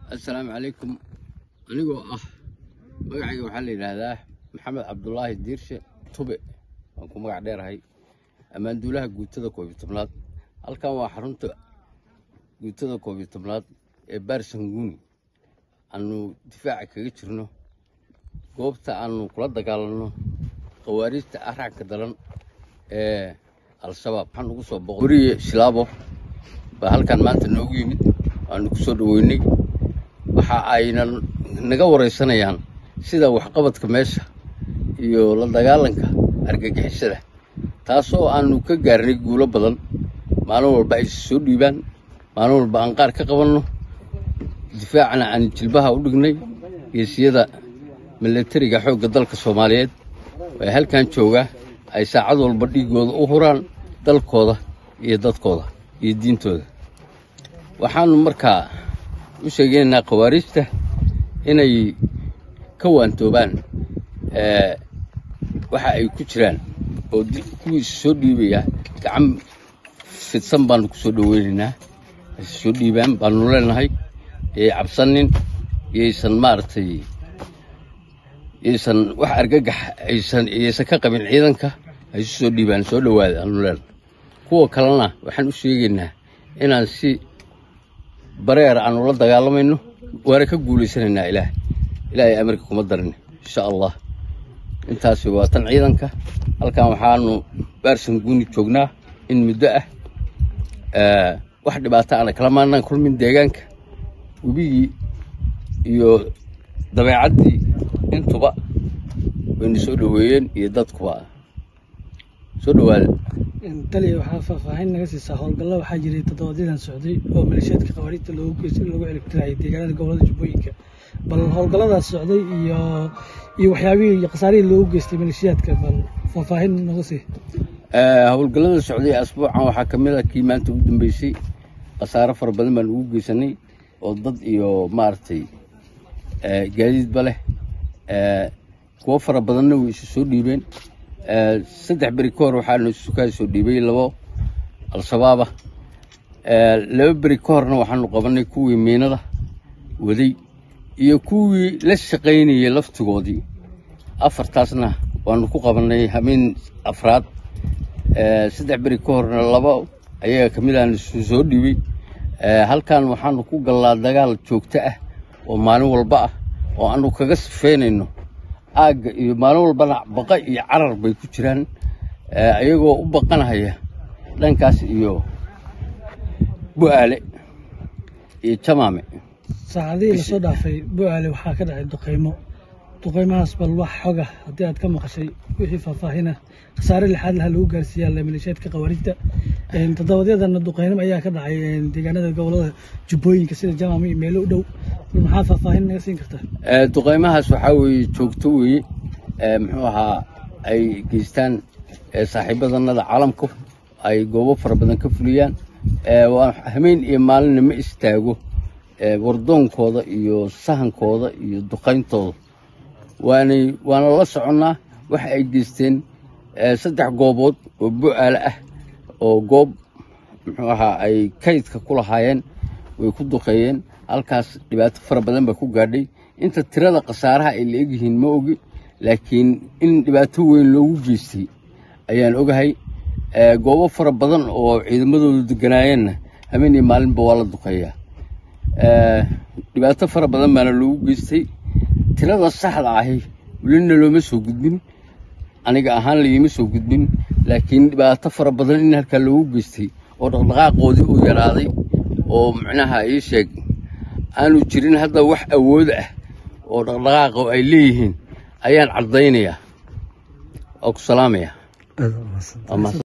assalaamu calaykum anigoo ah magacayga waxaa la yidhaahdaa maxamed cabdulaahi diirshe tube waan ku magac dheerahay ammaanduulaha guutada koob iyo tobnaad halkan waa xarunta guutada koob iyo tobnaad ee baarsanguuni aanu difaaca kaga jirno goobta aanu kula dagaalanno khawaariijta araagka daran ee al-shabaab waxaan ugu soo boqo weriye shilaabo baa halkan maanta noogu yimid waanu ku soo dhoweynay waxa ayna naga waraysanayaan sida waxqabadka meesha iyo la dagaalanka argagixisada taasoo aanu ka gaarnay guulo badan maalin walba ay soo dhiibaan maalin walba aan qaar ka qabanno difaacna aan jilbaha u dhignay geesiyada milatariga xoogga dalka soomaaliyeed ee halkan jooga ay saacad walba dhiigooda u huraan dalkooda iyo dadkooda iyo diintooda waxaanu markaa u sheegaynaa khawaariijta inay ka waantoobaan waxa ay ku jiraan oo kuwii soo dhiibaya gacan fidsan baanu ku soo dhoweynaynaa soo dhiibaan baanu leenahay yay cabsanin yaysan maaragtay yaysan wax argagax aysan yaysan ka qabin ciidanka ay su soo dhiibaan soo dhowaada aanu leenahay kuwa kalena waxaan u sheegaynaa inaan si bareer aanu la dagaalamayno waana ka guulaysanaynaa ilaah ilaahay amarka kuma darin insha allah intaasi waa tan ciidanka halkan waxaanu baarsan guuni joognaa in muddo ah wax dhibaato ana kala maanaan kulmin deegaanka webigii iyo dabeecaddii intuba wayna soo dhoweeyeen iyo dadkuba soo dhowaada taliya waxaa faahfaahin naga siisaa howlgallo waxaa jiray toddobaadyadaan socday oo maleeshiyaadka khawaariijta loogu geystay in lagu ciribtirayay deegaanada gobolada jubbooyinka bal howlgalladaas socday iyo iyo waxyaabihii iyo khasaarihii loogu geystay maleeshiyaadka bal faahfaahin naga sii howlgallada socday asbuucan waxaa ka mid a kii maanta u dambeysay khasaaro fara badan baan ugu geysanay oo dad iyo maaragtay gaadiidba leh kuwo fara badanna way isu soo dhiibeen saddex beri ka hor waxaanu sukaa soo dhiibay labo al-shabaaba laba beri ka horna waxaanu qabanay kuwii miinada waday iyo kuwii la shaqaynayay laftigoodii afartaasna waanu ku qabannay hameen afraad saddex beri ka horna laba ayaga ka mid aanu soo dhiibay halkan waxaanu ku gallaa dagaal joogto ah oo maalin walba ah oo aanu kaga sifeynayno aagga iyo maalin walbana baqa iyo carar bay ku jiraan ayagoo u baqanahaya dhankaas iyo bu'aale iyo jamaame saacadihii lasoo dhaafay bu'aale waxaa ka dhacay duqaymo duqaymahaas bal wax xoga haddii aad ka maqashay wixii faahfaahina khasaare lixaad laha lagu gaarsiiyaa maleeshiyaadka khawaariijta toddobaadyadana duqaynimo ayaa ka dhacay deegaanada gobolada jubbooyinka sida jamaame iyo meelo u dhow bal maxaa faahfaahin naga siin kartaa duqaymahaas waxaa weeye joogto weeye muxuu ahaa ay geystaan saaxiibadanada caalamku ay goobo fara badan ka fuliyaan waa hameen iyo maalinna ma istaago wardoonkooda iyo sahankooda iyo duqayntooda waanay waana la soconnaa waxa ay geysteen saddex goobood oo bu'aale ah oo goob muxuu ahaa ay kaydka ku lahaayeen way ku duqeeyeen halkaas dhibaato fara badan baa ku gaadhay inta tirada khasaaraha ay la egyihiin ma ogi laakiin in dhibaato weyn loogu geystay ayaan ogahay goobo fara badan oo ciidamadoodu deganaayeenna habeen iyo maalinba waa la duqeeyaa dhibaato fara badan baana loogu geystay tirada saxda ahi welina looma soo gudbin aniga ahaan layima soo gudbin laakiin dhibaato fara badan in halkaa loogu geystay oo dhaqdhaqaaqoodii uu yaraaday oo macnaha ii sheeg aanu jirin hadda wax awood ah oo dhaqdhaqaaqa ay leeyihiin ayaan caddaynayaa oo ku salaamaya